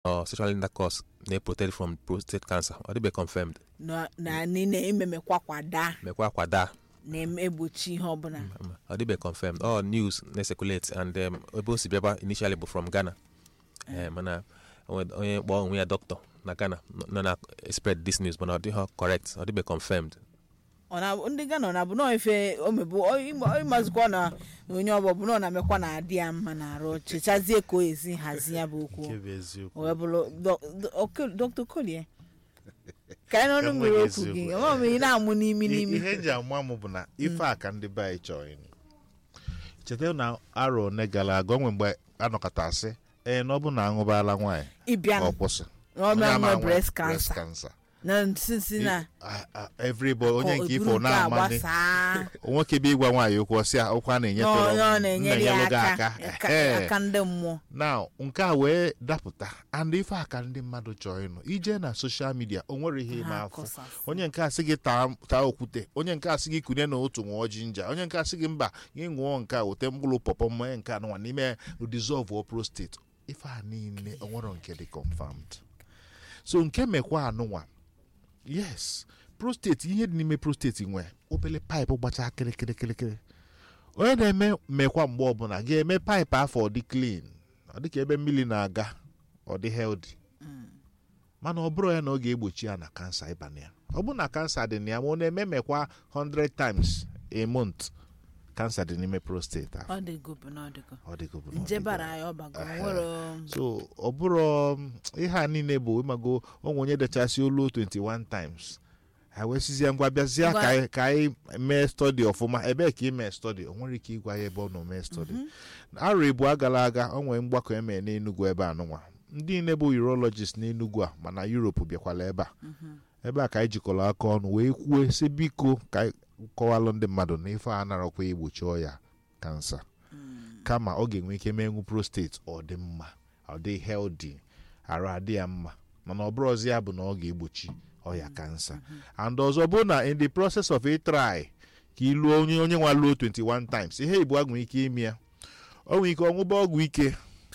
or sexual intercourse na-protect from prostate cancer ọ dịbe confirmed na na na ememekwa kwada mekwa kwada na-egbochi ihe ọbụla ọ dịbe confirmed all news na-circulate and um, ebe o si bịaba initially bụ from ghana Eh, mana onwe- onye kpọọ onwe ya doctor na ghana nọ na spread this news mana ọ dịghị correct ọ dịbe confirmed ọ na ndị Ghana ọ na-abụ nọọ ife omebụ ịmazikwa na onye ọbụ bụ na ọ na-amekwa na adị ya mma na arụ chechazie ka o esi hazi ya bụ okwu nke bụ eziokwu wee bụrụ dr kolie ka anyị n'ọnụ mmiri Enweghị okwu gị eziokwu. ọma m ị na-amụ n'imi I- n'imi ihe nji ama m bụ na ife a ka ndị be anyị chọrọ ịnụ cheta na arọ one gara aga onwe mgbe anọkọta asị ee na ọ bụ na aṅụbala nwaanyị ịbịa ọ kwụsị na ọ Onye ama nwe nwe breast breast cancer cancer. na nsisi na Ah, ah, everybody onye nke eburu ifo nke a na-amani gbasaa nwoke bụ ịgwa nwaanyị okwu ọsị a okwu a na na-enyetụrụ onye ọ na-enyere ya na-enyelụ gị aka aka aka- Ehe. aka ndị mmụọ now nke a wee dapụta and ife a ka ndị mmadụ chọrọ ịnụ ije na soshal midia o nwere ihe ịma Ha afọ kọsasị. onye nke a sị gị taa taa okwute onye nke a sị gị kunye na otu ṅụọ jinja onye nke a sị gị mba gị ṅụọ nke a wete mkpụrụ pọpọ mmanya nke anụnwa n'ime dissolve o prostate ife a niile o nwere nke dị confirmed so nke mekwa anụnwa yes prostate ihe dị n'ime prostate nwe obele paịpụ gbacha kịrịkịrịkịrịkịrị onye na-eme mmekwa mgbe ọbụla ga-eme paịpụ afọ ọ dị clean ọ dị ka ebe mmiri na-aga ọ dị healthy mana ọ bụrụ ya na ọ ga-egbochi ya na kansa ịba na ya ọ bụ na kansa dị na ya ma ọ na-eme mekwa 100 times a month kansa dị n'ime prostate ahụ. ọ dịgo bụ na ọ dịgo ọ dịgo bụ na ọ nje dịgo. bara ya ọbago Ehe. nwere so ọ bụrụ um, ihe a niile bụ ịmago onwe onye dechasị olu 21 times ha wee sizie ngwa bịazie Ngwa- ka anyị- ka anyị mee stọdi ọfụma ebee ka ị mee stọdi o nwere ike ịgwa ya ebe ọ nọ mee stọdi arọ ịbụọ gara aga o nwere mgbakọ emee n'enugwu ebe a nụnwa ndị niile bụ urologist n'enugwu a mana europe bịakwala ebe a ebe a ka anyị jikọrọ aka ọnụ wee kwuo si biko ka anyị kọwalụ ndị mmadụ na ife a narakwa igbochi ọya kansa kama ọ ga-enwe ike menwu prostate ọ dị mma ọ dị healthy arụ adị ya mma mana ọ bụrụ ọzọ ya bụ na ọ ga-egbochi ọya kansa and ọzọ bụ na in the process of a try ka ị lụọ onye onye nwa lụọ 21 times ihe igbo a nwere ike ime ya o nwere ike ọṅụba ọgwụ ike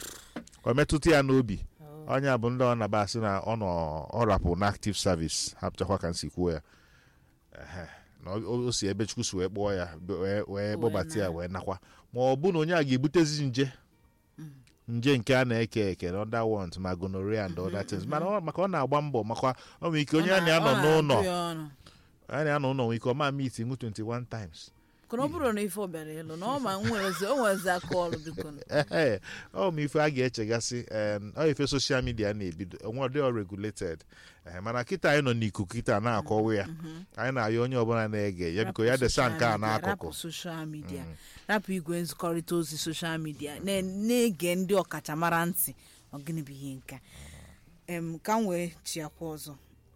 ọ metụta ya n'obi onye a bụ ndị ọ naba asị na ọ nọ ọ rapụ na active service hapụchakwa ka nsi kwuo ya Ehe. na o o si ebe chukwu si wee kpọọ ya wee wee kpọbata ya wee nakwa ma ọ bụ na onye a ga-ebutezi nje nje nke a na-eke eke na other ones ma gonorrhea and other things mana ọ- maka ọ na-agba mbọ maka ọ nwere ike onye a na-anọ n'ụlọ a na-anọ n'ụlọ nwere ike ọma meet nwu 21 times kana ọ bụrụ na ife ọ bịara ịlụ na ọ ma nwerezi o nwezi aka ọrụ biko nụ. Ehe, ọ ma ife a ga-echegasị em, ọ ife soshal midia na-ebido onwe dị regulated Ehe, mana kịta anyị nọ n'ikuku kịta na-akọwa ya anyị na-ayọ onye ọbụla na-ege ya biko ya Rapụ desa nke a social media, n'akụkụ rapụ soshal midia rapụ igwe nzikọrịta ozi soshal midia na- na-ege ndị ọkachamara ntị ọ gịnị bụ ihe nka em ka m wee chiakwa ọzọ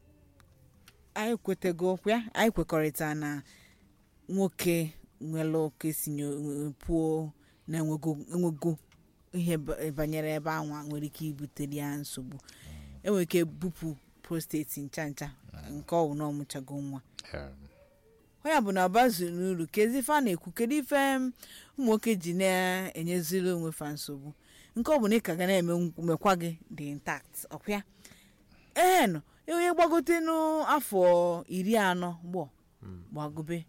anyị kwetego ya anyị kwekọrịta na nwoke nwere oke si nyo- pụọ na enwego enwego ihe ba- banyere ebe anwa nwere ike ibutere ya nsogbu enwere ike bupụ prostate ncha ncha nke ọ bụ na ọmụchago nwa Em, onye bụ na ọbazu n'uru kezi ife a na-ekwu kedu ife m ụmụ nwoke ji na-enyeziri onwe fa nsogbu nke ọ bụ na ị ka ga na-eme nkwu- mekwa gị dị intact ọkwa ee nọ onye gbagote n'afọ iri anọ gbọ gbagobe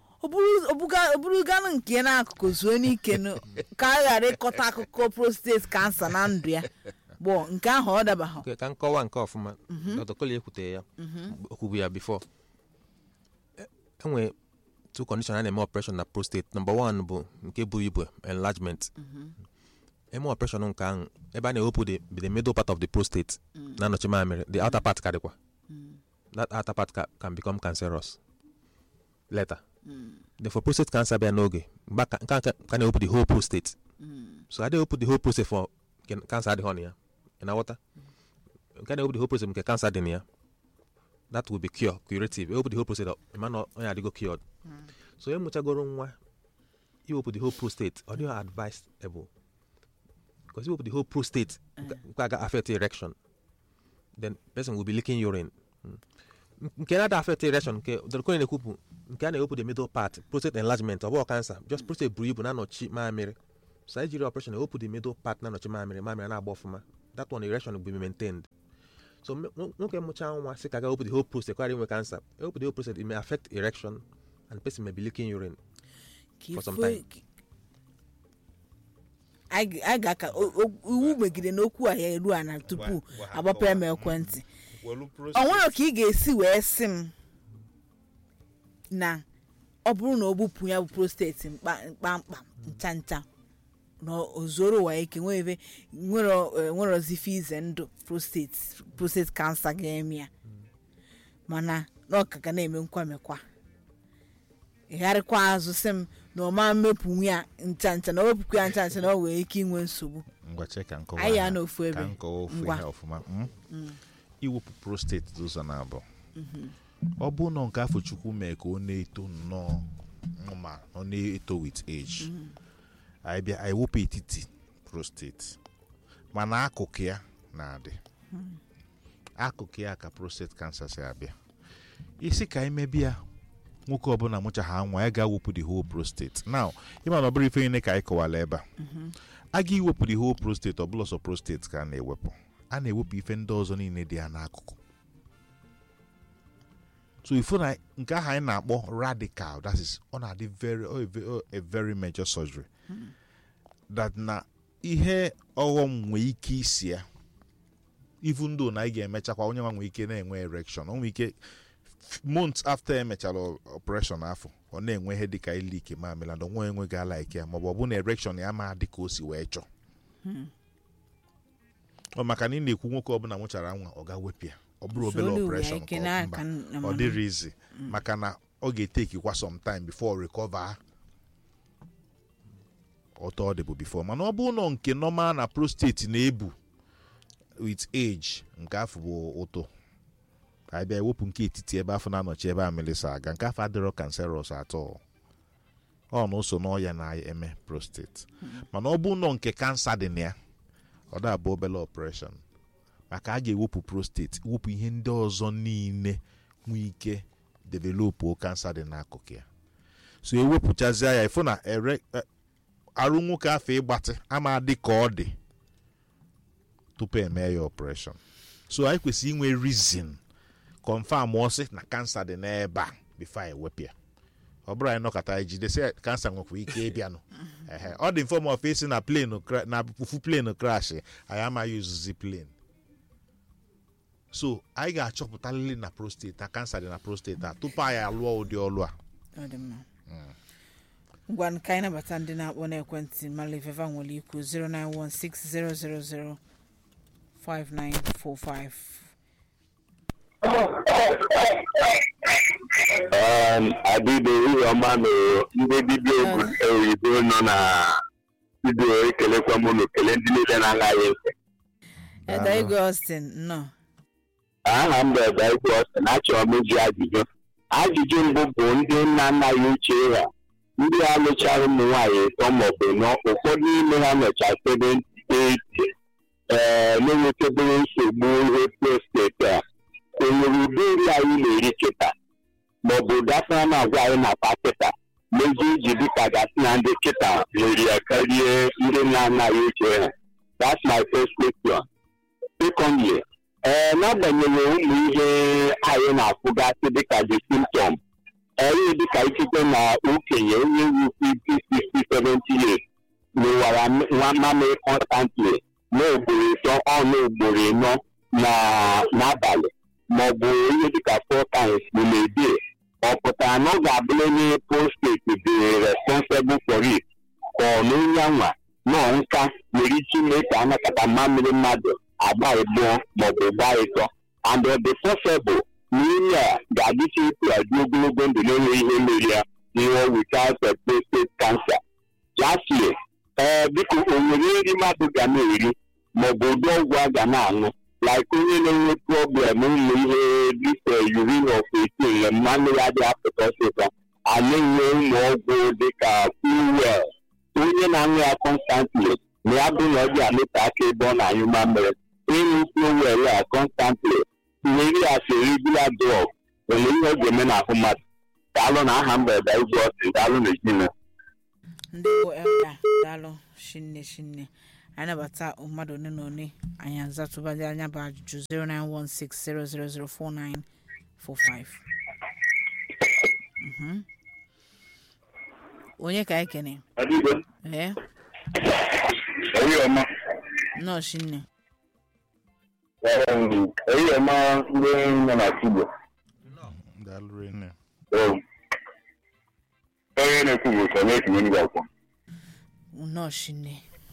oburuganụ nke n'akụkụ zuo n'ike nụ, ka a ghara ịkọta akụkọ prostate kansa na ndụ ya gbọ nke ahụ ọ dabaghị Okay, ka nkọwa nke ọfụma dr koli ekwutere ya okwubu ya bifo enwe two condition a na-eme operation na prostate number one bụ nke buru ibu enlargement eme operation nke ahụ ebe a na-ewepụ the, the middle part of the prostate na-anọchi mamịrị the outer part karịkwa that outer part ca, can become cancerous later then for prostate cancer bịa n'oge mgbe a ka- nke a ka ka na-ewepụ the whole prostate so a na-ewepụ the whole prostate for nke cancer adịghị na ya ị na-aghọta nke a na-ewepụ the whole prostate nke cancer dị na ya that will be cure curative ewepụ the whole prostate ịma na onye adịgo cured so emụchagoro nwa iwepụ the whole prostate ọ dịghị advisable because iwepụ the whole prostate nke nke a ga affect erection then person will be leaking urine Mm. nke na-ada affect erection nke dọrọkonye na-ekwupụ nke a na-ewepụ the middle part prostate enlargement ọ bụghị cancer just prostate buru ibu na-anọchi mamịrị so anyị jiri operation ewepụ the middle part na-anọchi mamịrị mamịrị na-agba ọfụma that one erection will be maintained so m- nwo- nwoke mụchaa nwa sị ka ga wepụ the whole prostate kwara inwe cancer wepụ the whole prostate it may affect erection and the person may be leaking urine ka for some ife- time. ka- anyị anyị ga-aka o- o- iwu megide n'okwu a ya eru ana tupu Gwa- gwa ha agbapụ ya m kọwaa. ekwentị Welu ọ prostate. nwere ka ị ga-esi wee sị m na ọ bụrụ na o bupụ ya bụ prostate mkpa- mkpamkpa ncha ncha na o zoro ụwa ike nwere nwerozife ize ndụ prostate prostate cancer ga-eme ya mana na ọ ka ga na-eme nkwamekwa ịgharịkwa azụ sị m na ọ ma mmepụ ya ncha ncha na o wepụkwa ya ncha ncha na ọ nwere ike inwe nsogbu ngwa chee ka nkọwa Anyị ha- ya n'ofu ebe. ka nkọwa ofu Ngwa. ihe ọfụma mm? iwepụ prostate dị ụzọ na-abụ ọ bụ nọ nke afọ chukwu mee ka ọ na-eto nnọọ ma ọ na-eto with age anyị bịa anyị wepụ etiti prostate mana akụkụ ya na-adị akụkụ ya ka prostate cancer si abịa isi ka anyị mebi ya nwoke ọbụla mụchaha nwa ya ga-awepụ the whole prostate now ịma na ọ bụrụ ife niile ka anyị kọwara ebe a a ga iwepụ the whole prostate ọ bụla sọ prostate ka a na-ewepụ a na-ewepụ ife ndị ọzọ niile dị ya n'akụkụ so ifo na nke ahụ anyị na-akpọ radical that is ọ na-adị very ọ a ve- ọ a very major surgery that na ihe ọghọm nwee ike isi ya even though na anyị ga-emechakwa onye nwa nwee ike na-enwe erection o nwee ike f- months after emechara o- operation afọ ọ na-enwe ihe dịka ilike mamịla na onwe enweghị ala ike ya maọbụ ọ bụ na erection ya ma dị ka o si wee chọọ ọ maka na ị na-ekwu nwoke ọbụla nwụchara nwa ọ ga-wepụ ya ọ bụrụ obere Solu operation ike ka ọ- n'aka mba, n- ọ dịrị izi maka na ọ ga-etekikwa some time before recover ọtọ ọ dịbụ before mana ọ bụ nọ nke normal na prostate na-ebu with age nke afọ bụ ụtụ anyị bịa ewepụ nke etiti ebe afọ na-anọchi ebe a melisa aga nke afọ adịrọ cancerous atọ ọ na ụso n'ọya na-eme prostate mana ọ bụ nọ nke kansa dị na ya ọ da-abụ obere operation maka a ga-ewepụ prostate wepụ ihe ndị ọzọ niile nwee ike developụ kansa dị n'akụkụ ya so ewepụchazie ya ịfụ na ere e- arụ nwoke afọ ịgbatị ama dị ka ọ dị tupu eme ya operation so anyị kwesịrị inwe reason confam ọsị na kansa dị n'ebe a bifo anyị wepụ ya ọ bụrụ anyị nọkọta anyị jidesi ya, kansa nwekwa ike ịbịanụ Ehe, ọ dị mfe ma ofe isi na plane cra- na fufu plane crash anyị amaghị uzuzi plane so anyị ga-achọpụtalili na prostate na kansa dị na prostate a tupu anyị alụọ ụdị ọlụ a Ọ dị mma. ngwa ka anyị nabata ndị na-akpọ n'ekwentị mala ifefa nwere ikwu 09160005945 Um, adịbe ihe ọma nụrụ ndị dibịa obodo oyibo nọ na studio ekelekwa m unu kele ndị niile na-anaghị ntị eda ego austin nnọọ aha m bụ ebe ikwu ọsị na achọrọ m iji ajụjụ ajụjụ mbụ bụ ndị nna nna ya uche ha ndị a lụchara ụmụ nwaanyị ịtọ maọbụ nọ ụfọdụ n'ime ha nọcha 70 80 ee na-enwetebere nsogbu ihe prostate a o nwere ụdị nri anyị na-eri kịta maọbụ dafara na-agwa anyị na kịta mezi iji dịka gasị na ndị kịta nwere ya karịa ndị na-anaghị uche ha that's my first question secondly ee n'agbanyeghị ụmụ ihe anyị na-afụgasị dịka the symptom ee dịka ikike na okenye onye wu 50 60 70 years nwewara nwa mamịrị constantly na ugboro ịtọ ọnụ ugboro ịnọ na n'abalị maọbụ ihe dịka four times in a day ọ pụtara na ọ ga-abụrụ onye prostate dị responsible for it ka ọ na onye anwa nọ nka nwere ike ime ka anakọta mamịrị mmadụ agba ịbụọ maọbụ gba ịtọ and ọ dị possible na ihe a ga-adịcha etu a dị ogologo ndụ na-enweghị ihe mere ya nwụọ without a prostate cancer lastly ee biko o nwere nri mmadụ ga na-eri maọbụ ụdị ọgwụ a ga na-aṅụ like onye na-enwe problem ụmụ ihe dịka urine of 18 mmanụ ya dị apụta ọsịsa a na-enwe ụmụ ọgwụ dịka fuel onye na-aṅụ ya constantly na ya bụ na ọ dị alụta aka ebe ọ na-anyụ mamịrị ịṅụ fuel a constantly nwere ya si regular drug nwere ihe ọ ga-eme n'ahụ mmadụ daalụ na aha mba ebe igwe ọsị daalụ na ezinụlọ ndị bụ elda daalụ shinne shinne anyị nabata mmadụ one na one anyị azatụbadị anya bụ ajụjụ 09160004945 Mhm. onye ka anyị kene Adigo, ee eyi ọma, nọọsụ nne eyi ọma ndị nọ na Igbo. daalụ rinne Onye na-ekwu bụ sọ na-etinye ndị akwụkwọ. nọọsụ nne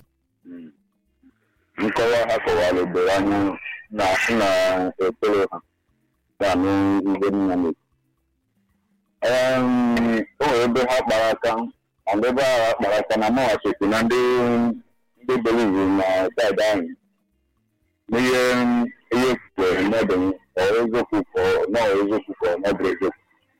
Nkọwa ha kọwara doro anya na na ekpere ha ga-anụ ihe nna na-ekwu. Em, O nwere ebe ha kpara aka, and ebe ahụ ha kpara aka na mụnwa chekwu na ndị ndị believe na saịdị anyị n'ihe ihe kwere mmadụ ọ eziokwu ka ọ na ọ eziokwu ka ọ nọbụ eziokwu.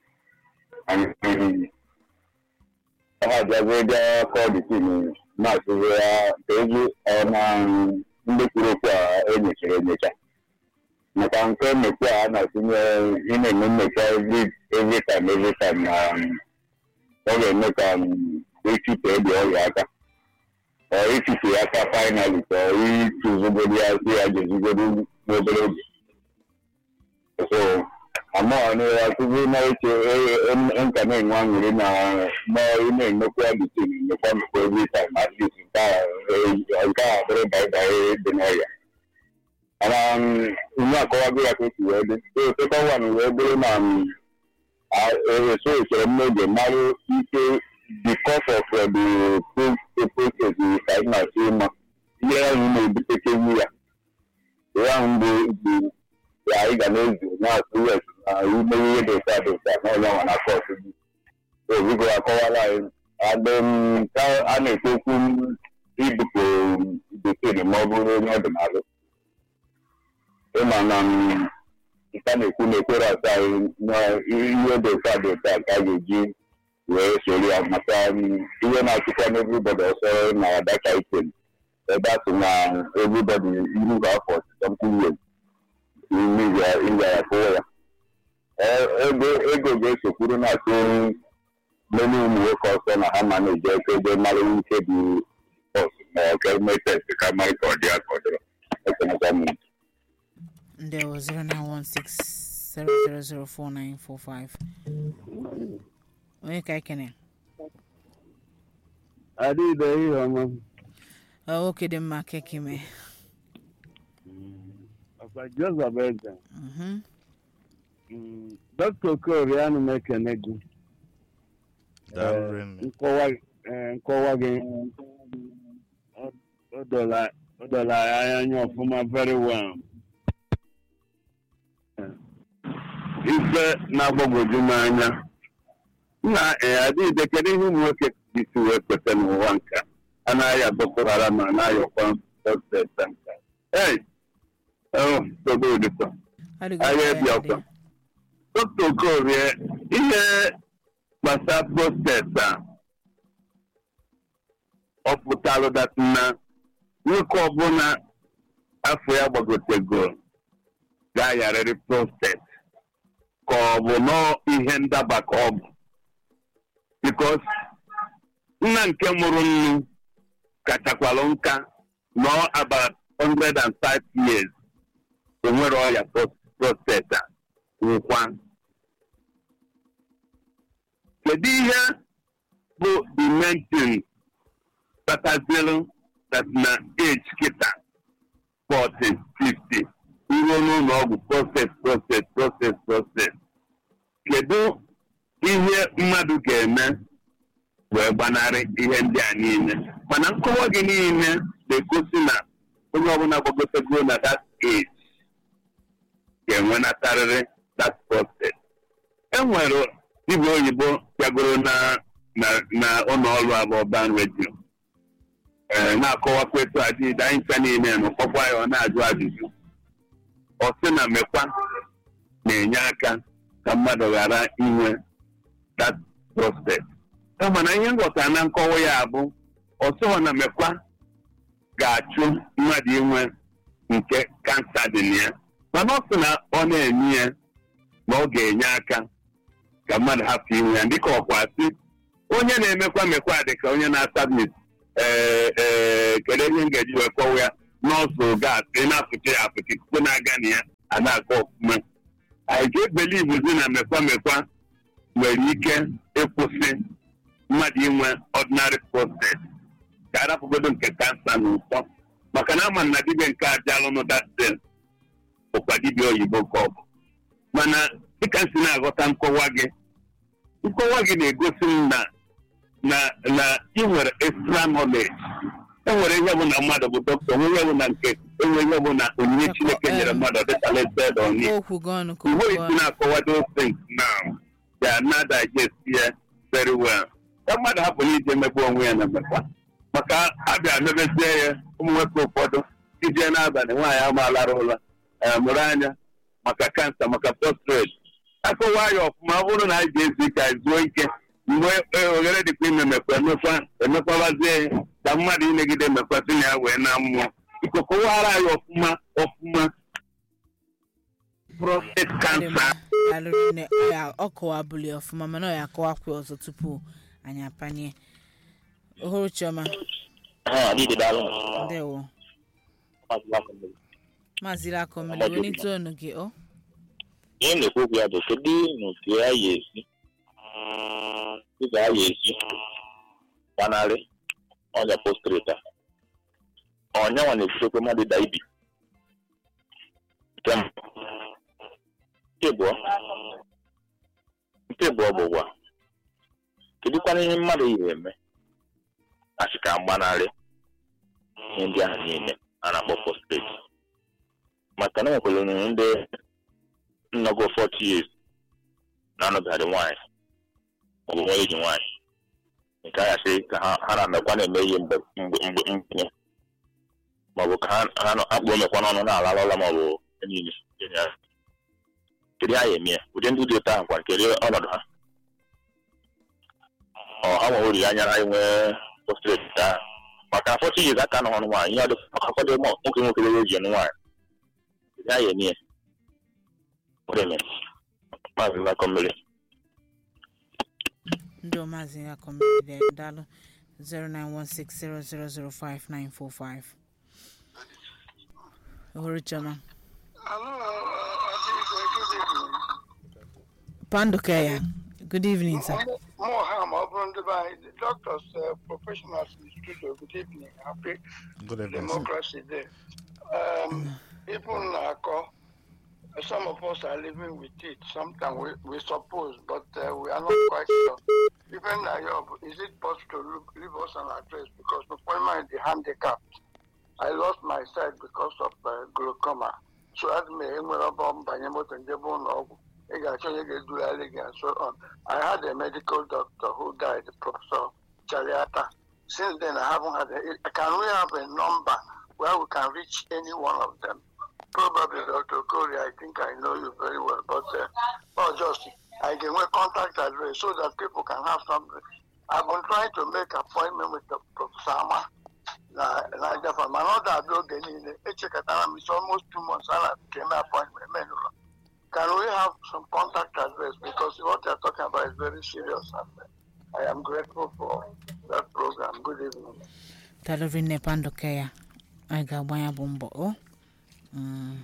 Anyị ha abịago bịa kọọ dị tim na-asụzi ya ka ezi ọ na ndị kwuru okwu a enyechara enyecha maka nke mmekwa a na-atụnye ị na-eme mmekwa every every time every time na ọ ga-eme ka echipe dị ọrịa aka ọ ichipe ya aka finally ka ọ ịtụzugoro ya si ya jezugoro n'obere oge so amaghị ya tupu na-eche nka na-enwe aṅụrị na na ị na-emekwa bitin emekwa mmekwa every time at least nke a nke a bụrụ baịbaị dị n'ọrịa mana ihe akọwago ya ka o si wee dị so second one wee bụrụ na eso echere m n'oge mara ike because of uh, the process ka anyị na-asị ịma ihe ahụ na-ebutekewu ya ihe ahụ bụ bụ ya anyị ga na-ezu na-asụ wes na ime ihe dị ụta dị ụta na onye nwa na kọt gị obigo akọwala anyị adịm ka a na-ekwu okwu ibupụ bekee ma ọ bụrụ onye ọdịnala ịma na nka na-ekwu na ekwere asa anyị na ihe dị ụta dị ụta ka a ga-eji wee soro ya maka ihe na-achịkwa n'evribọdị ọsọ na adaka item ebe a sị na evribọdị iru ha afọ something years ịga ya kụọ ya ego ego ga-esokwuru na-atụ mmeri ụmụ nwoke ọsọ na ha ma na-eje eke ebe mara ike dị bọs ma ọ ka eme test ka mara ka ọ dị ya ka ọ dịrọ ekenekwa m ndewo 09160004945 onye ka anyị kene Adịghị ihe ọma. Ọ, nwoke dị mma kekime Ọkwa Joseph Eze. Mhm. Mm, Dr. Okorie anụ m ekene gị. daalụ Eh, rinne nkọwa eh, nkọwa gị ọ- ọ dola ọ dola anyị anya ọfụma very well. Eh, Ife na-agbagwoju m anya. Nna eh, adịghị kedu ihe ụmụ nwoke isi wee kweta n'ụwa nka a na-aya Boko Haram ma na-ayọkwa protesta nka. Hey! Oh, dogo ụdịtọ. Adịgo Agha ya ebi adị. ọkwa. Dr. Okorie, ihe gbasara protest a ọ pụtalụ dat na nwoke ọbụla afọ ya gbagotego ga-ayarịrị protest ka ọ bụ nọ ihe ndaba ka ọ bụ bikos nna nke mụrụ nnu kachakwalụ nka nọ about 105 years o nwere ọya protest a nwụkwa kedu ihe bụ the main thing kpatazilu that na age kịta 40 50 iruo n'ụlọ ọgwụ proses proses proses proses kedu ihe mmadụ ga-eme wee gbanarị ihe ndị a niile mana nkọwa gị niile na-egosi na onye ọbụla gbagotego na that age ga-enwenatarịrị that proses enwere dibịa oyibo bịagoro na na na ụlọ ọrụ abụọban redio ee na-akọwakwa etu adịghị anyị ncha niile na ụkpọkwa ya ọ na-ajụ ajụjụ ọ sị na mekwa na-enye aka ka mmadụ ghara inwe that prospect mana ihe nghọta na nkọwa ya bụ ọsọ na mekwa ga-achụ mmadụ inwe nke kansa dị na ya mana ọ sị na ọ na-enye ya na ọ ga-enye aka ka mmadụ hapụ inwe ya dịka ọkwa sị onye na-emekwa mekwa dị ka onye na-ata mit ee ee kedu ihe m ga-eji wee kọwa ya nọọsụ gas ị na-apụta ya apụta ikuku na-aga na ya a na-akọ ọfụma anyị ga-ebelivuzi na mekwa mekwa nwere ike ịkwụsị mmadụ inwe ọdịnarị prostate ka arapụgodo nke kansa na ụtọ maka na ama na dibịa nke ajalụnụ datin bụkwa dibịa oyibo ka ọ bụ mana dịka m si na-aghọta nkọwa gị nkọwa gị na-egosi m na na na ị nwere extra knowledge enwere ihe bụ na mmadụ bụ dọkịta onwe ihe bụ na nke enwe ihe bụ na onyinye chineke nyere mmadụ ọ dịka lesed on it. okwu gị ọnụ ka Igbo okwu isi ọnụ na-akọwa those things now they are not digest here very well. Ka mmadụ hapụ na ije emegbu onwe ya na mmekwa maka abịa mebezie ya ụmụ nwoke ụfọdụ ije n'abalị nwaanyị amalara ụla eh, mụrụ anya maka kansa maka prostrate akọwa ya ọfụma ọ bụrụ na anyị ga-ezu ike anyị zuo ike mgbe eh, oghere dịkwa ime mekwa emekwa emekwabazie ya ka mmadụ imegide emekwa si na ya wee na mmụọ iko kọwara anyị ọfụma ọfụma prostate Dị cancer mma. Daalụ nne. Ọ ya- ọ kọwabụli ọfụma mana ọ ya akọwakwa ọzọ tupu anyị apanye ohuru chioma ndewo maazị lakọmele welite ọnụ gị ọ ihe na-ekwu okwu ya bụ kedu n'otu ya ya esi dịka ya ya esi gbanarị ọnya postreta ọnyanwa na-ebutekwa mmadụ ịda ibi nke mbụ nke abụọ nke abụọ bụ gwa kedụkwana ihe mmadụ yi eme asị ka mgbanarị ihe ndị ahụ niile a na-akpọ postrate maka na enwekwara ndị nnọgo 40 years na-anọgharị nwaanyị maọbụ nwa eji nwaanyị nke a gasị ka ha ha na-emekwa na-eme ihe mgbe mgbe mgbe mgbe maọbụ ka ha ha nọ- akpụ omekwa n'ọnụ na-alala ụla maọbụ ihe niile Ihe ya. kedu ha ya eme ya ụdị ndị dị otu ahụ kwa kedu ọnọdụ ha ọ ha nwere olileanya na inwe postrate ka maka 40 years aka nọ ọnụ nwaanyị ihe ọ dị ụfọdụ ụmụ nwoke nwoke dị oji ọnụ nwaanyị kedu ha ya eme ya Órale. Maazị Lakọmmiri. ndị ọmaazị lakọmele daalụ 09160005945 ohuru chioma panduka ya good evening sir more harm ọ bụrụ ndị be anyị the doctors uh, professionals in the studio good evening happy Good evening. sir. democracy day um, people na-akọ some of us are living with it sometimes we, we suppose but uh, we are not quite sure even na yob is it possible to look, leave us an address because before mind the handicapped I lost my sight because of uh, glaucoma so as me enwere ọbọ mbanye moto njebe ụlọ ọgwụ ị ga-achọ onye ga-edugharị gị and so on I had a medical doctor who died Professor Chariata since then I haven't had a, can we have a number where we can reach any one of them probably Dr. Corey I think I know you very well but uh, oh just I can make contact address so that people can have something I've been trying to make appointment with the Professor Ama na na Japan mana ọ ga-abịa oge niile echekọtara m it's almost two months a na-eme appointment menụlọ can we have some contact address because what you're talking about is very serious and I am grateful for that program good evening daalụ rinne panduka ya anyị ga-agba ya bụ mbọ o Mm.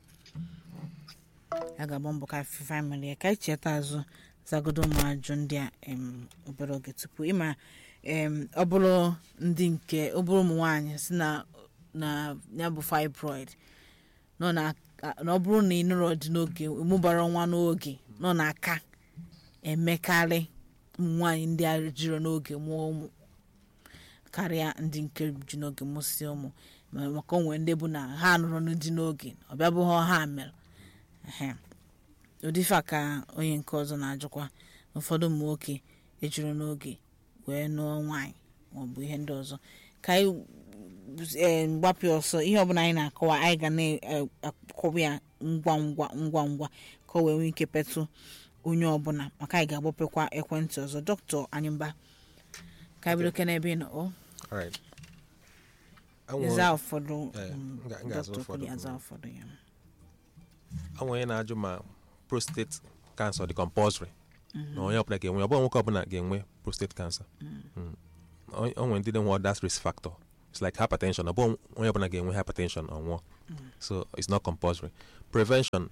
a ga-agba mbọ ka famili ya ka anyị cheta azụ zagodo ụmụ ajụ ndị a em, obere oge tupu ịma em, ọ bụrụ ndị nke ọ bụrụ ụmụ nwaanyị si na na ya bụ fibroid nọ na na ọ bụrụ na ị nụrụ dị n'oge mụbara nwa n'oge nọ n'aka emekarị ụmụ nwaanyị ndị a jiri n'oge mụọ ụmụ karịa ndị nke ji n'oge mụsị ụmụ ma- maka onwe ndị bụ na ha nụrụ dị n'oge ọ bịa bụ ha ha mere ehe ụdịfa ka onye nke ọzọ na-ajụkwa na ụfọdụ ụmụ nwoke ejuru n'oge wee nụọ nwaanyị maọbụ ihe ndị ọzọ ka anyị ee, mgbapụ ọsọ ihe ọbụla anyị na-akọwa anyị ga na-akọwa ya ngwa ngwa ngwa ngwa ka o wee nwee ike petụ onye ọbụla maka anyị ga-agbapekwa ekwentị ọzọ dọkịta anyịmba ka anyị bido n'ebe ị nọ ọ Alright. Enwe- ịza ụfọdụ Eh, mm, m ga- m ga-aza dọkịta ụfọdụ. kwuru aza ụfọdụ ya enwe onye na-ajụ ma prostate cancer dị compulsory na onye ọbụla ga-enwe ọ bụghị nwoke ọbụla ga-enwe prostate cancer Mm. o o nwere ndị na-enwe that risk factor it's like hypertension ọ bụ onye ọbụla ga-enwe hypertension ọ nwụọ so it's not compulsory prevention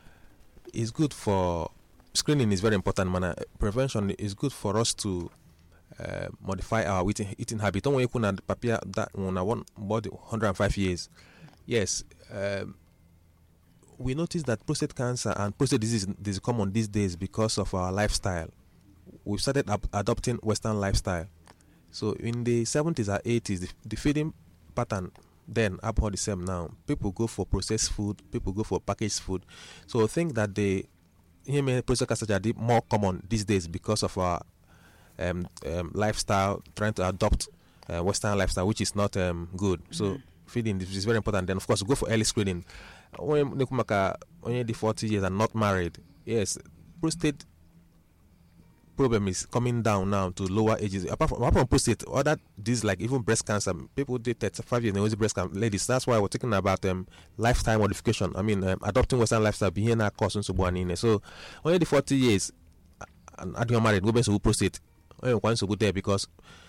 is good for screening is very important mana prevention is good for us to uh, modify our eating, eating habit. Don't ekwu na papia that na one body 105 years. Yes, um, we notice that prostate cancer and prostate disease is common these days because of our lifestyle. We've started ab- adopting Western lifestyle. So in the 70s or 80s, the, the feeding pattern then about the same now. People go for processed food, people go for packaged food. So I think that the heme prostate cancer are the more common these days because of our um, um, lifestyle, trying to adopt uh, Western lifestyle, which is not um, good. So feeding is is very important. Then of course go for early screening. Onye na-ekwu maka onye dị 40 years and not married, yes, prostate problem is coming down now to lower ages. Apart from, apart from prostate, other disease like even breast cancer, people did 35 years and always breast cancer. Ladies, that's why we're talking about um, lifestyle modification. I mean, um, adopting Western lifestyle, being a cause nsogbu a niile. So, onye dị 40 years and adịghị married, go nsogbu prostate, onye nwekwa nsogbu there because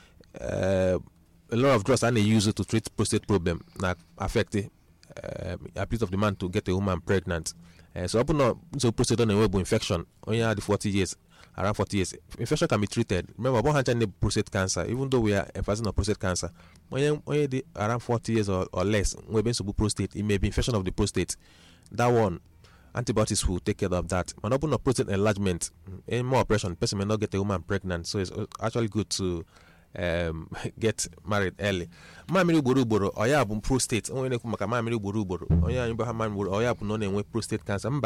uh, a lot of drugs a na-use to treat prostate problem na affect the uh, ability of the man to get a woman pregnant. Uh, so ọ bụ na nsogbu prostate ọ na-enwe bụ infection onye a dị 40 years around 40 years infection can be treated remember ọ bụghị ncha ndị prostate cancer even though we are emphasizing on prostate cancer onye onye dị around 40 years or, or less nwebe nsogbu prostate it may be infection of the prostate that one antibiotics will take care of that mana ọ bụ na prostate enlargement any more operation person may not get a woman pregnant so it's actually good to um, get married early mamịrị ugboro ugboro ọ ya bụ prostate onye na-ekwu maka mamịrị ugboro ugboro onye anyị bụ ha mamịrị ugboro ọ ya bụ na ọ na-enwe prostate cancer mba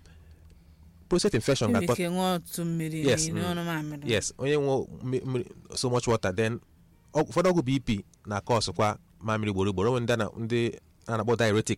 prostate infection Enwere ga-akpọ ike ṅụọ ọtụtụ mmiri Yes, n'ime mm. ọnụ mamịrị yes onye nwe mmi- mmiri- so much water then ọ- ụfọdụ ọgwụ bp na-akọ ọsụkwa mamịrị ugboro ugboro onwe ndị a na- ndị a na-akpọ diuretic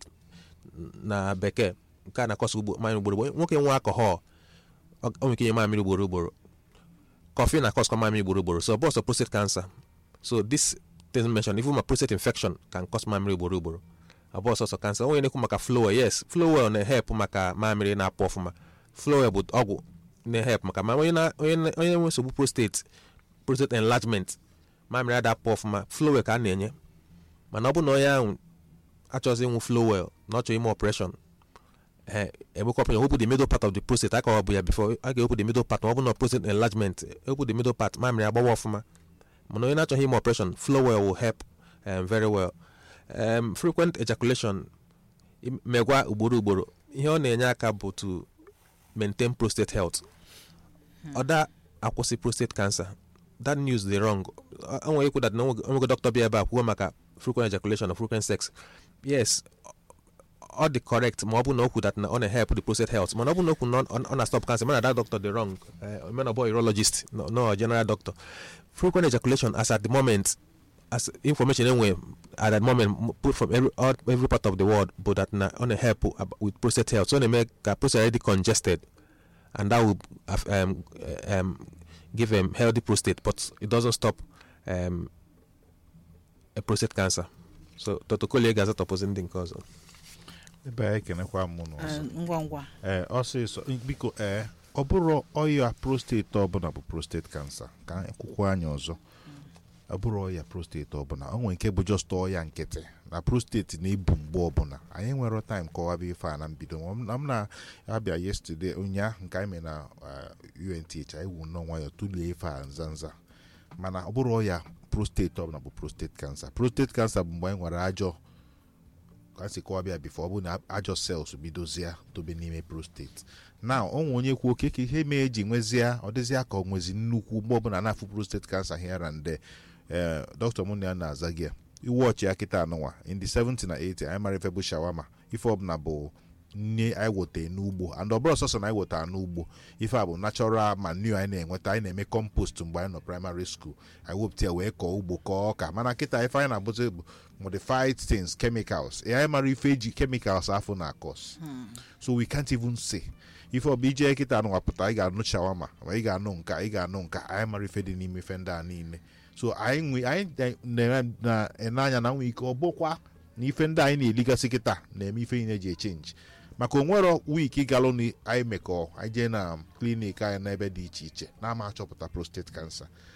na bekee nke a na-akọsụ ugbo mamịrị ugboro ugboro nwoke nwe alcohol ọ ọ nwere ike inye mamịrị ugboro ugboro coffee na-akọsụkwa mamịrị ugboro ugboro so bọsọ prostate cancer so this thing mentioned even ma prostate infection can cause mamịrị ugboro ugboro abụọ sọsọ cancer onye na-ekwu maka flowel yes flowel na-ehep maka mamịrị na-apụ ọfụma flowel bụ ọgwụ na-ehep maka ma onye na- onye na- onye nwe nsogbu prostate prostate enlargement mamịrị ada apụ ọfụma flowel ka a na-enye mana ọ bụ na onye ahụ achọghịzị ịnwụ flowel na ọ chọrọ ime operation eh, egbekwa operation wepụ the middle part of the prostate aka ọ bụ ya before a ga-ewepụ the middle part ma ọ bụ na prostate enlargement ewepụ the middle part mamịrị agbawa ọfụma mana onye na-achọghị ime operation flowel will help um, very well um, frequent ejaculation im- megwa ugboro ugboro ihe ọ na-enye aka bụ to maintain prostate health ọda akwụsị prostate cancer that news dị wrong o nwere ikwu that na onwego dọkịta bịa ebe a kwuo maka frequent ejaculation or frequent sex yes ọ dị correct ma ọ bụ na okwu that na ọ na-help the prostate health mana ọ bụ na okwu na ọ ọ na-stop cancer mana that doctor dị wrong uh, mana ọ bụ urologist no, no general doctor frequent ejaculation as at the moment as information enwe at that moment m- put from every all, every part of the world but that na ọ na-help ab- with prostate health so ọ na-eme ka prostate already congested and that will have, um, um, give a healthy prostate but it doesn't stop um, a prostate cancer so dr kolie ga-azatọpụzi ndị nke ọzọ ebe a ekenekwa m Eh, n'ụzọ ngwa ngwa ee ọsịsọ biko ee ọ bụrụ ọya prostate ọbụla bụ prostate cancer ka ekwukwa anya ọzọ ọ bụrụ ọya prostate ọbụla o nwere nke bụ just ọya nkịtị na prostate na-ebu mgbe ọbụla anyị nwere time kọwaba ife a na mbido Ma m- na m na-abịa yesterday ụnyaahụ nke anyị mere na uh, UNTH anyị wu nnọọ nwayọ tụlie ife a nza nza mana ọ bụrụ ọya prostate ọbụla bụ prostate cancer prostate cancer bụ mgbe anyị nwere ajọ ka a si kọwabịa bifo ọ bụ na ajọ cells bidozie tobe n'ime prostate na onwe onye kwuo oke ka ihe mee eji nwezie ọ dịzịa ka ọ nwezi nnukwu mgbe ọbụla na-afụ prostate cancer here and there ee dọkịta mụ na ya na-aza gị ya iwe ọchị ya kịta anụnwa in the 70 na 80 anyị mara ife bụ shawama ife ọbụla bụ nne anyị wetara n'ugbo and ọ bụrụ sọsọ na anyị wetara n'ugbo ife a bụ natural manure anyị na-enweta anyị na-eme compost mgbe anyị nọ primary school anyị wepụta ya wee kọọ ugbo kọọ ọka mana kịta ife anyị na-abụzi bụ modified things chemicals Ee, anyị mara ife eji chemicals afọ na akọs so we can't even say ife ọbụ ije kịta anụ wapụta ị ga-anụ shawama ma ị ga-anụ nka ị ga-anụ nka anyị mara ife dị n'ime ife ndị a niile so anyị nwe anyị na-ene anya na nwee ike ọ bụkwa na ife ndị anyị na-eligasị kịta na-eme ife niile ji echenji maka onwero wiiki galụ na anyị mekọ anyị jee na klinik anyị n'ebe dị iche iche na-ama achọpụta prostate cancer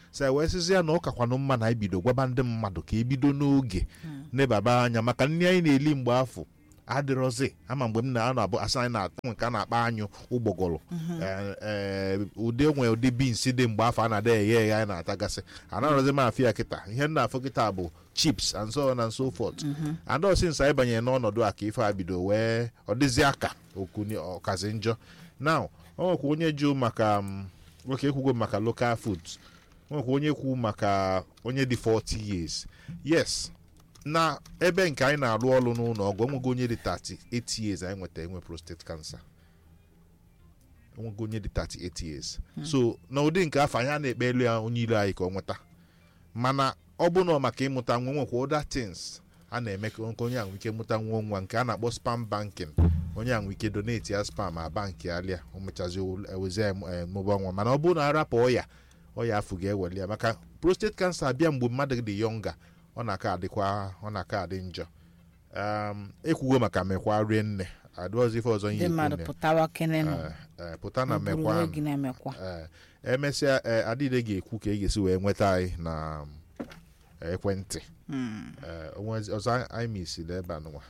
so wee sịzi ya na ọ kakwanụ mma na ibido gwaba ndị mmadụ ka ebido n'oge nebaba anya maka nri anyị na-eli mgbe afọ adịrọzi ama mgbe m na-anọ abụ asa anyị na-atụ nke a na-akpa anyụ ụgbọgọrọ Ee, ee, ụdị nwe ụdị bins dị mgbe afọ a na-ada eghe eghe anyị na-atagasị anarọzi m afọ ya kịta ihe m na-afụ kịta bụ chips and so on and so forth and since anyị banyere n'ọnọdụ a ka ife a bido wee ọ dịzi aka okuni ọkazi njọ now ọ nwekwa onye jụ maka um, nwoke ekwugo maka local foods o nwekwa onye kwu maka onye dị 40 years yes na ebe nke anyị na-arụ ọrụ n'ụlọ ọgwụ enwego onye dị 38 years anyị nweta enwe prostate cancer enwego onye dị 38 years so na ụdị nke afọ anyị a na-ekpe elu ya onye ilo anyị ka ọ nweta mana ọ bụ na ọ maka ịmụta nwa nwekwa other things a na-eme ka nke onye ahụ ike mụta nwa nwa nke a na-akpọ spam banking onye ahụ ike donate ya spam a bankị alịa o mechazi ewezi mụba nwa mana ọ bụrụ na arapụ ọya ọya afọ ga-eweli ya maka prostate cancer abịa mgbe mmadụ dị yọnga ọ na-aka adịkwa ọ na-aka adị njọ um, ekwugo maka mekwa rie nne adịghịzi ife ọzọ ihe ndị mmadụ ikwu nne. pụtawa kenenụ Eh, eh, pụta na buru mekwa onwe gị na-emekwa ee emesịa ee adịde ga-ekwu ka e ga-esi wee nweta anyị na um, ekwentị Mm. ee onwezi- ọzọ anyị misiri ebe a nụnwa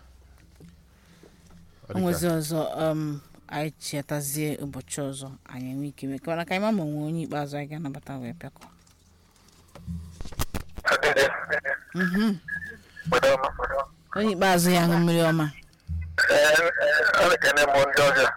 Ọ o dịka- nwezi ọzọ um, anyị chetazie ụbọchị ọzọ anyị enwe ike mee ka ka anyị ma ma onwe onye ikpeazụ anyị ga-anabata wee pịakọ Mhm. onye ikpeazụ ya ṅụ mmiri ọma ekene m ndị ọbịa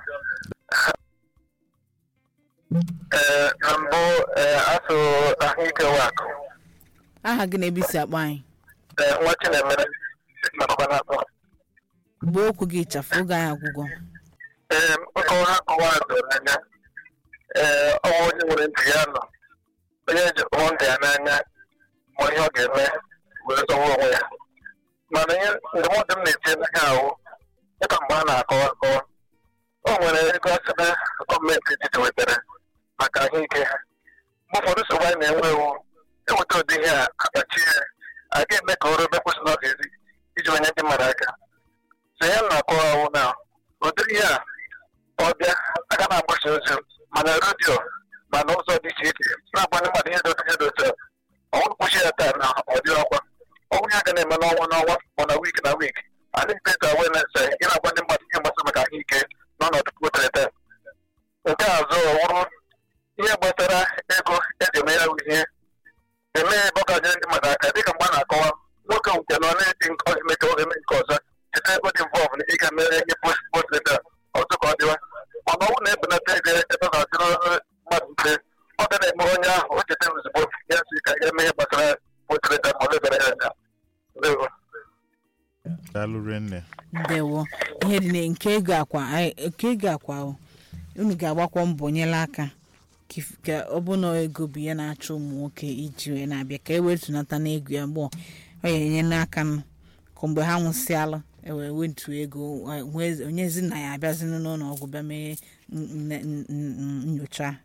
ee na mbụ ee asụ ahụike wakụ aha gị na-ebe isi akpọ anyị ee nwa chinemere nakọba na-akpọ gbuo okwu gị ịchafụ oge anyị agwụgwọ ee nkọwa ha kọwa doro anya ee ọnwa onye nwere ntị ya nọ onye ji hụ ntị ya n'anya ma ihe ọ ga-eme were zọwa onwe ya mana ihe ndụmọdụ m na-etinye n'aka ahụ dịka mgbe a na-akọwa akọwa o nwere ego asịna gọọmenti etiti wetara maka ahụike ha mgbe ụfọdụ nsogbu anyị na-enwe ewu eweta ụdị ihe a akpachi ya a ga-eme ka ọrụ ebe kwesị na ọ ga-ezi iji onye ndị mmadụ aka so ya na-akọwa ahụ na ụdịrị ihe a ọ bịa aga na-agbasa ozi mana redio mana ụzọ dị iche iche na-agbanye mmadụ ihe dote ihe dote ọnwụ nkwụchi ya taa na ọ dị ọkwa ọnwụ ya ga na-eme n'ọnwa n'ọnwa ma na wiiki na wiiki adị mpeta awareness ị na-agbanye mmadụ ihe gbasara maka ahụike n'ọnọdụ kwotere nke azụ ọwụrụ ihe gbasara ego eji eme ya bụ ihe eme ebe ọ ga-anyere ndị mmadụ aka dịka mgbe a na-akọwa nwoke nke nọ na-eti nke ọzọ eme ka ọ ga-eme nke ọzọ cheta ego dị mvọv na ị ga-emere ihe post ọzọ ka ọ dịwa mana ọnwụ na-ebelata ego ebe ọ ga-adịrị mmadụ mfe ọ ga na-eme onye ahụ o cheta ozugbo ya si ka ya eme ihe gbasara potreta ma ọ lebara ya anya ndewo daalụ rinne ndewo ihe dị na- nke ego akwa anyị- nke ego akwa o, unu ga-agbakwa mbọ nyela aka ka if- ka ọ bụ na ego bụ ihe na-achọ ụmụ nwoke iji wee na-abịa ka e wetunata n'ego ya mgbe ọ ya enye n'aka nụ ka mgbe ha nwụsịalụ ewee wetu ego eh, nwee- onyezi na ya abịazi n'ụlọ ọgwụ bịa mee n- n- n- n- nyocha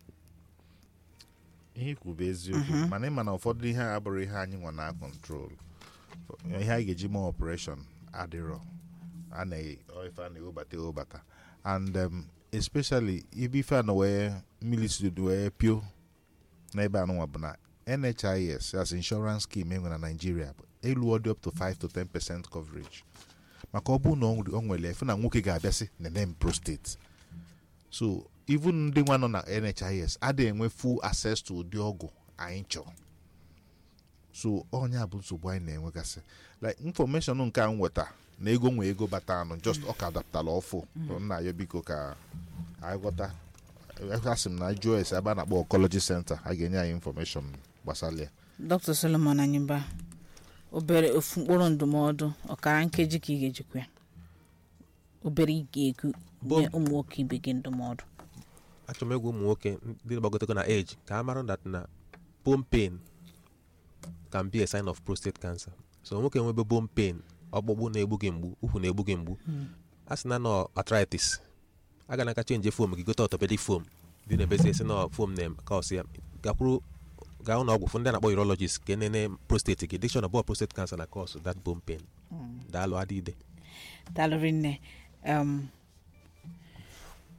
ihe ikwu bụ eziokwu mana ịma na ụfọdụ ihe a abụrụ ihe anyị nwa na kọntrol ihe anyị ga-eji mee ọpụreshọn adịrọ a na-ife a na-ewebata ewebata and um, especially ibe ife a na wee mmiri si wee pio n'ebe anụnwa bụ na nhis as insurance scheme enwe na nigeria bụ elu ọ dị up to 5 to 10 percent coverage maka ọ bụrụ na ọ nwere- ọ nwere efe na nwoke ga-abịasị nene m prostate so even ndị nwa nọ na nhis adịghị enwe full access to ụdị ọgwụ anyị chọrọ so onye a bụ nsogbu anyị na-enwegasị like information nke a m weta na ego nwe ego bata anụ just ọ ka dapụtara ọfụ nna ya biko ka anyị ghọta asị m na jụọ ese ebe a na-akpọ oncology center a ga-enye anyị information gbasara ya dr solomon anyịmba obere ofu mkpụrụ ndụmọdụ ọkara nkeji ka ị ga-ejikwa ya obere ị ga-ekwu Bo- nye ụmụ nwoke ibe gị ndụmọdụ achọrọ m egwu ụmụ nwoke ndị gbagotego na age ka a mara that na bone pain can be a sign of prostate cancer so nwoke nwebe bone pain ọkpụkpụ na-egbu gị mgbu ukwu na-egbu gị mgbu a sị na nọ arthritis a ga naka chenji fom gị gote orthopedic foam dị na ebezi esi na foam na kaọs ya gakwuru gaa ụlọ ọgwụ fụ ndị a na-akpọ urologist ka enene prostate gị dikshon abụọ prostate cancer na cause that bone pain daalụ adịide dalụrị nne um,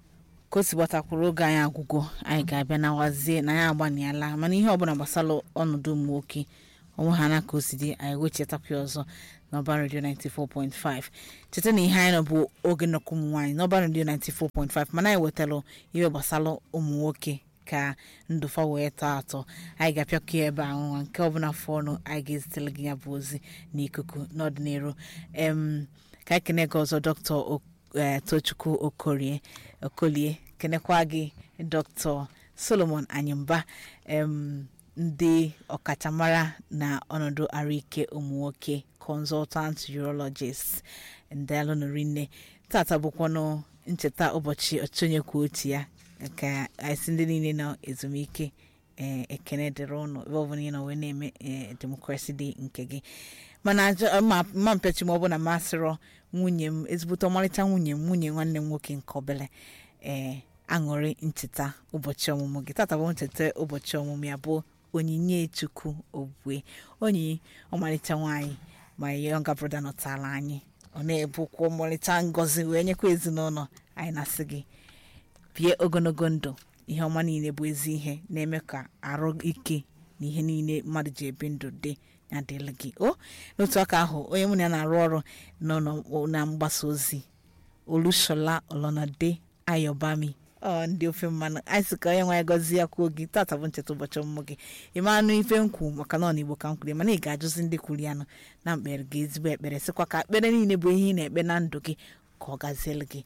ka o si gbatakwuru oge anyị agwụgo anyị ga-abịa na wazie na anyị agbaniala mana ihe ọbụla gbasara ọnọdụ ụmụ nwoke onwe ha na ka o si dị anyị wechetakwa ya ọzọ n'ọba redio 94.5 cheta na ihe anyị nọ bụ oge nnọkọ ụmụ nwaanyị n'ọba redio 94.5 mana anyị wetara ihe gbasara ụmụ nwoke ka ndụfa wee tọọ atọ anyị ga-apịakọ ya ebe ahụ nwa nke ọbụla fọnụ anyị ga-ezitere gị ya bụ ozi n'ikuku n'ọdịnihu em ka anyị kene gị ọzọ dọkịta eh, tochukwu okorie okolie kenekwa gị dr solomon anyimba em ndị ọkachamara na ọnọdụ arụike ụmụ nwoke consultant urologist ndalụnụrinne tata bụkwanụ ncheta ụbọchị ọchịchị onye kwuo otu ya ka anyị ndị niile nọ ezumike ee ekene dịrị ụnụ ebe ọbụla ị nọ wee na-eme ee demokrasi dị nke gị mana ajọ- ma ma mpechi ma ọ bụ na masịrọ nwunye m ezigbote ọmarịcha nwunye m nwunye nwanne m nwoke nke obele ee aṅụrị ncheta ụbọchị ọmụmụ gị tata bụ ncheta ụbọchị ọmụmụ ya bụ onyinye chukwu obue onyi ọmarịcha nwaanyị ma yonga broda nọtala anyị ọ na-ebukwa ọmarịcha ngọzi wee nyekwa ezinụlọ anyị na-asị gị bie ogologo ndụ ihe ọma niile bụ ezi ihe na-eme ka arụ ike na ihe niile mmadụ ji ebi ndụ dị ya dịrị gị o n'otu aka ahụ onye mụ na ya na-arụ ọrụ nọ n'ọ- na mgbasa ozi olushola olonade ayobami ọ ndị ofe mmanụ anyị sị ka onye nwe anyị gọzie ya kwuo gị tata bụ ncheta ụbọchị ọmụmụ gị ịma anụ ife nkwu maka na ọ na igbo ka m kwuru ya, mana ị ga-ajụzi ndị kwuru ya nụ na mkpere gị ezigbo ekpere sịkwa ka ekpere niile bụ ihe ị na-ekpe na ndụ gị ka ọ gaziere gị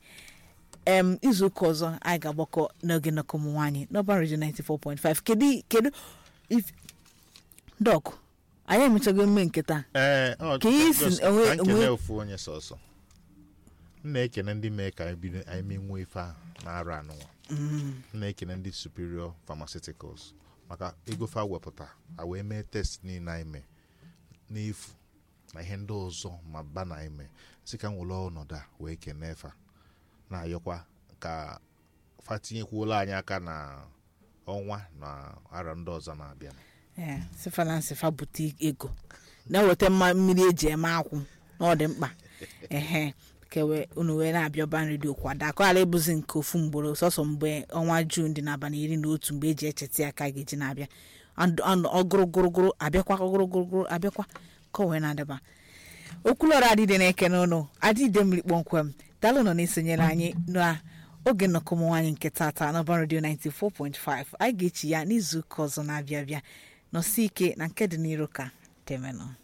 em izu ụka ọzọ anyị ga-agbakọ n'oge nnọkọ ụmụ nwaanyị n'ọba redio 94.5 kedu kedu if- dọk anyị emechago emume nke taa ee ọ Ka ị si just- enwe- ka nkele enwe- ofu onye sọsọ m na-ekene ndị mee ka anyị bido anyị menwuo ife a na-arụ anụnwa m na-ekene ndị superior pharmaceuticals maka ego fa wepụta a wee mee test niile anyị mee n'efu na ihe ndị ọzọ ma ba na anyị mee si ka m were ọnọdụ a wee kene fa na-ayọkwa ka fa tinyekwuola anyị aka na ọnwa na arọ ndị ọzọ na-abịa ee sifa na nsifa bute ego na-eweta mma mmiri eji eme akwụ na ọ dị mkpa ehe kewe unu wee na-abịa ọban redio kwado akọghara ịbụzi nke ofu mgboro sọsọ mgbe ọnwa juun dị n'abalị iri na otu mgbe eji echeta ya ka a ga-eji na-abịa Andụ- andụ- ọgụrụgụrụgụrụ abịakwa ọgụrụgụrụgụrụ abịakwa ka o wee na-adaba okwulọrọ adịde na-eke n'ụlọ adịde mmiri kpọmkwem dalụ nọ na-esonyere anyị n'oge nnọkọ ụmụ nwaanyị nke tata n'ọban redio 94.5 anyị ga-echi ya n'izu ụka ọzọ na-abịa abịa nọsi ike na nke dị n'iru ka temenụ